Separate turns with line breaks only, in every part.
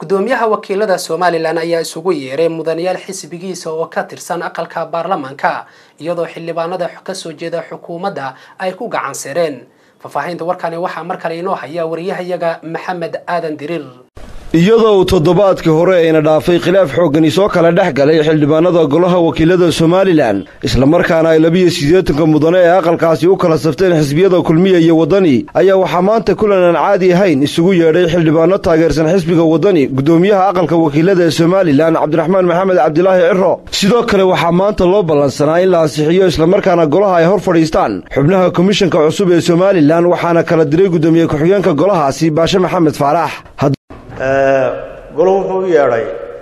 gudoomiyaha wakiilada somalilan ayaa isugu yeeray mudanayaal xisbigiisa oo ka tirsan aqalka baarlamaanka iyadoo xildhibaanada kasoo jeeda xukuumadda ay ku gacan sireen faahfaahinta warkani waxaa mar kale inoo haya wariyahayaga maxamed aadan diriir
iyadoo uu toddobaadkii hore ayna dhaafay khilaaf xooggani soo kala dhex galay xildhibaanada golaha wakiilada somalilan islamarkaana ay labiyo siddeetanka mudane ee aqalkaasi u kala safteen xisbiyada kulmiya iyo waddani ayaa waxaa maanta kulan aan caadi ahayn isugu yeedhay xildhibaano taageersan xisbiga waddani gudoomiyaha aqalka wakiilada ee somalilan cabdiraxmaan maxamed cabdilaahi ciro sidoo kale waxaa maanta loo ballansanaa in la ansixiyo islamarkaana golaha ay hor fadhiistaan xubnaha komishanka cusub ee somalilan waxaana kala diray gudoomiye ku-xigeenka golahaasi baashe maxamed faarax
golo wuxuu u yeedhay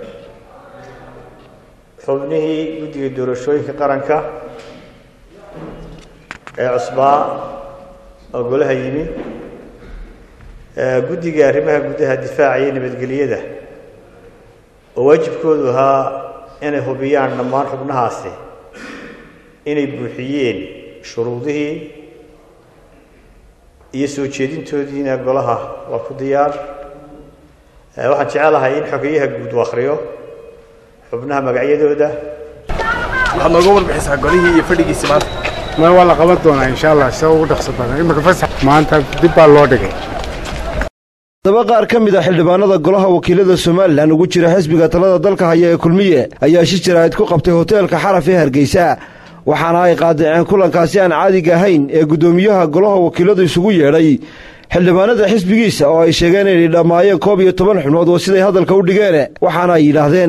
xubnihii guddiga doorashooyinka qaranka ee cusbaa oo golaha yimi guddiga arrimaha gudaha difaaca iyo nabadgelyada oo waajibkoodu ahaa inay hubiyaan dhammaan xubnahaasi inay buuxiyeen shuruudihii iyo soo jeedintoodiina golaha waa ku diyaar waxaan jecelahay in xogeyaha guud u akhriyo xubnaha magacyadooda
waxaad nooga warbixisaa golihii iyo fadhigiisi maanta
ma waa la qaban doonaa insha allah sida ugu dhaqso badan imika fasax maanta dib baa loo dhigay
daba qaar ka mid a xildhibaanada golaha wakiilada somalilan ugu jira xisbiga talada dalka haya ee kulmiye ayaa shi jaraa'id ku qabtay hoteelka xaraf ee hargeysa waxaana ay qaadaceen kulankaasi aan caadiga ahayn ee guddoomiyaha golaha wakiiladu isugu yeedhay xildhibaanada xisbigiisa oo ay sheegeen inay dhammaayeen koob iyo toban xubnood oo siday hadalka u dhigeen waxaana ay yidhaahdeen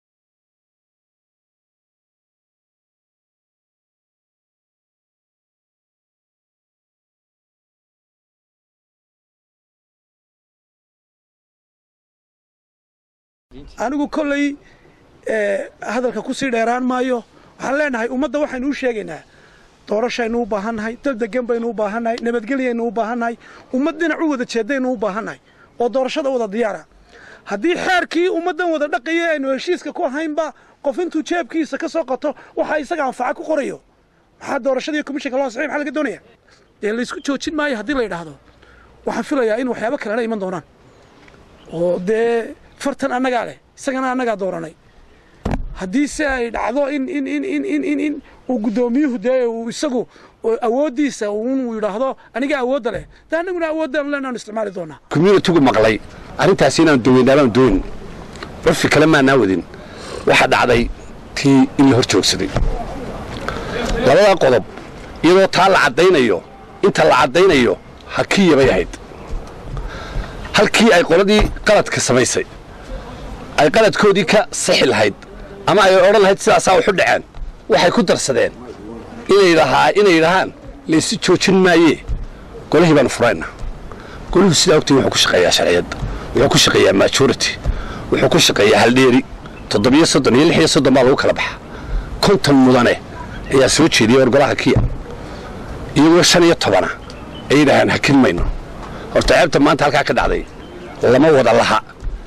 anigu kolley hadalka ku sii dheeraan maayo waxaan leenahay ummadda waxaynu u sheegaynaa doorashaynu u baahannahay dal degan baynu u baahannahay nabadgelyaynu u baahannahay ummad dhinac u wada jeedaynu u baahannahay oo doorashada wada diyaara haddii xeerkii ummaddan wada dhaqaya aynu heshiiska ku ahaynba qof intuu jeebkiisa ka soo qato waxaa isaga anfaca ku qorayo maxaa doorashadii komishanka loo ansixay maxaa laga doonaya dee laysku joojin maayo haddii la yidhaahdo waxaan filayaa in waxyaabo kalena iman doonaan oo dee fartan annagaa leh isagana annagaa dooranay haddii se ay dhacdo in in in in in in in uu guddoomiyuhu dee uu isagu awooddiisa uu yidhaahdo aniga awoodda leh dee annaguna awooddan leenaanu isticmaali doonaa
communitigu maqlay arrintaasi inaan doweynaabaan doonin curfi kale maanaa wadin waxaa dhacday tii in la hor joogsaday labadaa qodob iyadoo taa la caddaynayo inta la caddaynayo hakii yabay ahayd halkii ay qoladii qaladka samaysay ay qaladkoodii ka sixi lahayd ama ay odhan lahayd sidaasaa waxu dhaceen waxay ku darsadeen inay yidhahaan laysu joojin maayee golihii baanu furayna goluhu sidaa ogtii wuxuu ku shaqeeyaa sharciyadda wuxuu ku shaqeeyaa majority wuxuu ku shaqeeyaa haldheeri toddobiyo soddon iyo lix iyo soddon baa lagu kala baxa konton mudane ayaa soo jeediyay war golaha kiya iyagoo shan iyo tobana ay yidhaahaan hakin mayno horta ceebta maanta halkaa ka dhacday lama wada laha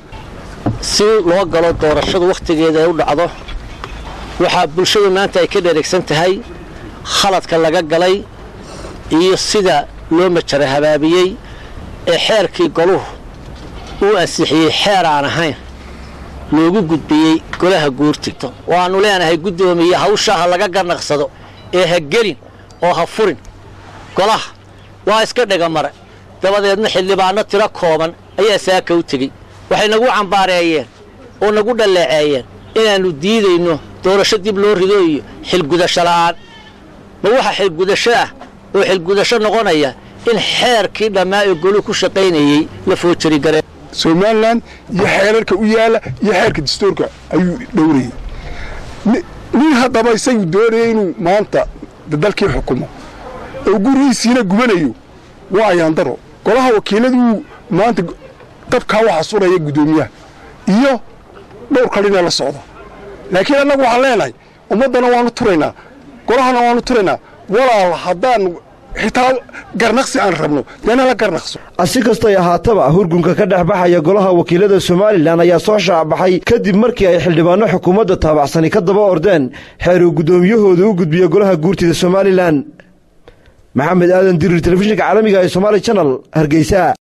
si loo galo doorashadu wakhtigeeda ay u dhacdo waxaa bulshadu maanta ay ka dheregsan tahay khaladka laga galay iyo sida loo majara habaabiyey ee xeerkii goluhu uu ansixiyey xeer aan ahayn loogu gudbiyey golaha guurtigto waannu leenahay guddoomiye hawshaa ha laga garnaqsado ee ha gelin oo ha furin golaha waa iska dhegamare dabadeedna xildhibaanno tiro kooban ayaa saaka u tegey waxay nagu cambaareeyeen oo nagu dhalleeceeyeen inaannu diidayno doorasho dib loo rido iyo xilgudasho la'aan ma waxa xilgudasho ah oo xilgudasho noqonaya in xeerkii dhammaa ee goluhu ku shaqaynayey la foojarigareen
somalilan iyo xeerarka u yaalla iyo xeerka dastuurka ayuu dhowrayey nin haddaba isagu doonaya inuu maanta dalkii xukumo oo gurigiisiina gubanayo waa ayaandaro golaha wakiiladuu maanta dabkaa waxa suraya guddoomiyaha iyo dhowr kalina la socda laakiin annagu waxaan leenahay ummaddana waanu turaynaa golahana waanu turaynaa walaal haddaan xitaa garnaqsi aan rabno deena la garnaqso
si kastay ahaataba hurgunka ka dhex baxaya golaha wakiilada somalilan ayaa soo shaacbaxay kadib markii ay xildhibaanno xukuumadda taabacsani ka daba ordeen xeer uu guddoomiyahooda u gudbiya golaha guurtida somalilan maxamed aadan dirir telefishinka caalamiga ee somaali janal hargeysa